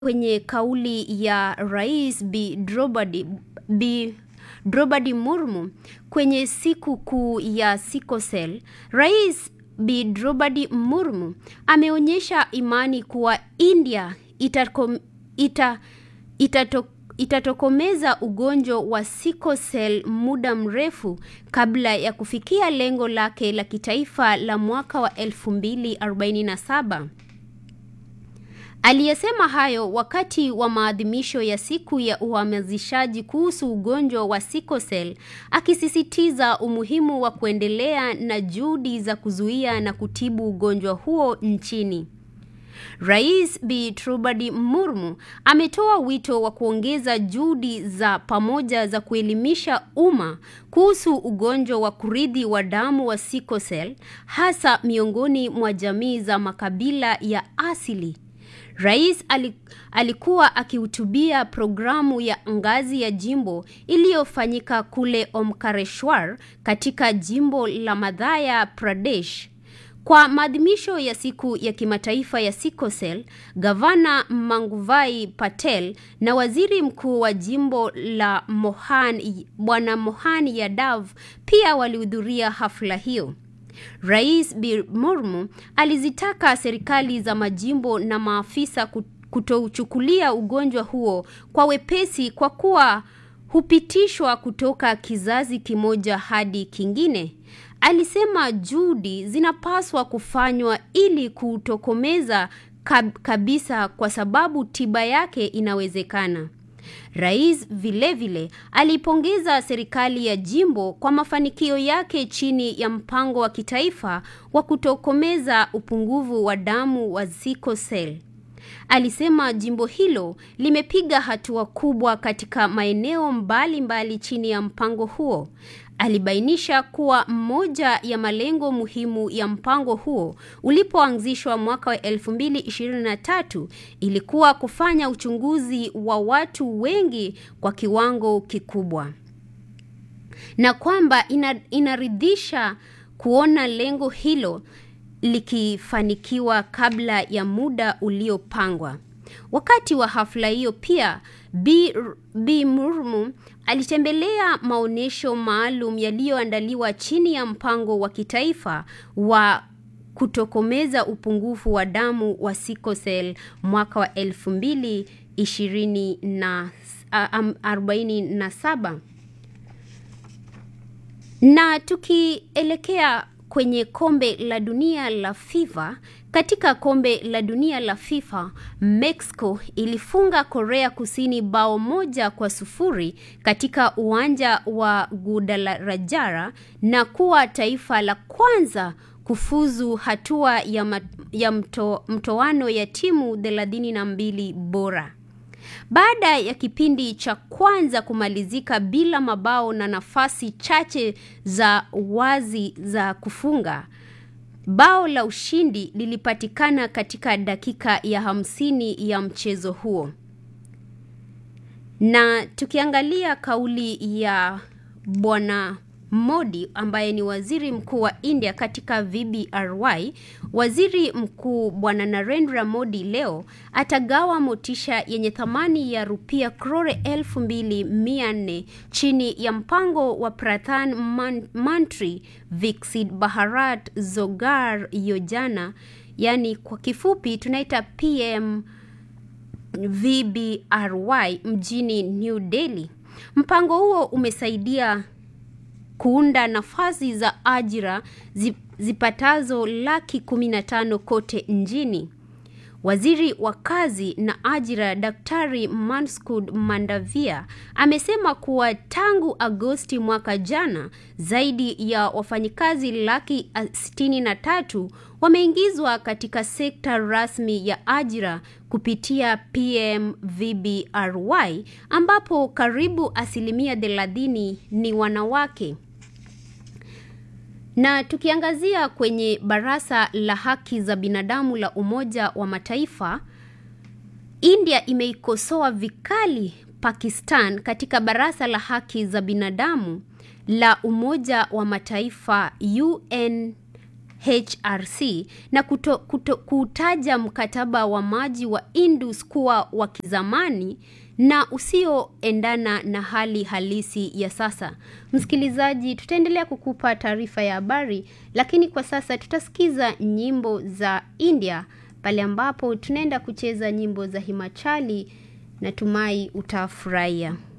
kwenye kauli ya Rais Bi Drobadi, Bi Drobadi Murmu kwenye siku kuu ya Sikosel, Rais Bi Drobadi Murmu ameonyesha imani kuwa India itakom, ita, itato, itatokomeza ugonjwa wa sikosel muda mrefu kabla ya kufikia lengo lake la kitaifa la mwaka wa 2047. Aliyesema hayo wakati wa maadhimisho ya siku ya uhamasishaji kuhusu ugonjwa wa sikosel, akisisitiza umuhimu wa kuendelea na juhudi za kuzuia na kutibu ugonjwa huo nchini. Rais Bi Trubadi Murmu ametoa wito wa kuongeza juhudi za pamoja za kuelimisha umma kuhusu ugonjwa wa kurithi wa damu wa sikosel, hasa miongoni mwa jamii za makabila ya asili. Rais alikuwa akihutubia programu ya ngazi ya jimbo iliyofanyika kule Omkareshwar katika jimbo la Madhya Pradesh. Kwa maadhimisho ya siku ya kimataifa ya sikosel, gavana Manguvai Patel na waziri mkuu wa jimbo la Mohan Bwana Mohan Yadav pia walihudhuria hafla hiyo. Rais Bi Murmu alizitaka serikali za majimbo na maafisa kutouchukulia ugonjwa huo kwa wepesi kwa kuwa hupitishwa kutoka kizazi kimoja hadi kingine. Alisema juhudi zinapaswa kufanywa ili kutokomeza kab kabisa kwa sababu tiba yake inawezekana. Rais vilevile alipongeza serikali ya jimbo kwa mafanikio yake chini ya mpango wa kitaifa wa kutokomeza upungufu wa damu wa sikosel. Alisema jimbo hilo limepiga hatua kubwa katika maeneo mbalimbali mbali chini ya mpango huo. Alibainisha kuwa moja ya malengo muhimu ya mpango huo ulipoanzishwa mwaka wa 2023 ilikuwa kufanya uchunguzi wa watu wengi kwa kiwango kikubwa, na kwamba ina, inaridhisha kuona lengo hilo likifanikiwa kabla ya muda uliopangwa. Wakati wa hafla hiyo pia Bi, Bi Murmu alitembelea maonyesho maalum yaliyoandaliwa chini ya mpango wa kitaifa wa kutokomeza upungufu wa damu wa sikosel mwaka wa elfu mbili ishirini na arobaini na saba na tukielekea kwenye kombe la dunia la FIFA. Katika kombe la dunia la FIFA, Mexico ilifunga Korea Kusini bao moja kwa sufuri katika uwanja wa Guadalajara na kuwa taifa la kwanza kufuzu hatua ya, ma, ya mto, mtoano ya timu thelathini na mbili bora. Baada ya kipindi cha kwanza kumalizika bila mabao na nafasi chache za wazi za kufunga, bao la ushindi lilipatikana katika dakika ya hamsini ya mchezo huo. Na tukiangalia kauli ya Bwana Modi ambaye ni waziri mkuu wa India katika VBRY, waziri mkuu Bwana Narendra Modi leo atagawa motisha yenye thamani ya rupia krore elfu mbili mia nne chini ya mpango wa Pradhan Mantri Viksit Bharat Roazgar Yojana, yani kwa kifupi tunaita PM VBRY mjini New Delhi. Mpango huo umesaidia kuunda nafasi za ajira zipatazo laki kumi na tano kote nchini. Waziri wa kazi na ajira Daktari Manskud Mandavia amesema kuwa tangu Agosti mwaka jana zaidi ya wafanyikazi laki sitini na tatu wameingizwa katika sekta rasmi ya ajira kupitia PMVBRY ambapo karibu asilimia thelathini ni wanawake. Na tukiangazia kwenye Baraza la Haki za Binadamu la Umoja wa Mataifa, India imeikosoa vikali Pakistan katika Baraza la Haki za Binadamu la Umoja wa Mataifa UN HRC na kuto, kuto, kutaja mkataba wa maji wa Indus kuwa wa kizamani na usioendana na hali halisi ya sasa. Msikilizaji, tutaendelea kukupa taarifa ya habari, lakini kwa sasa tutasikiza nyimbo za India pale ambapo tunaenda kucheza nyimbo za Himachali. Natumai utafurahia.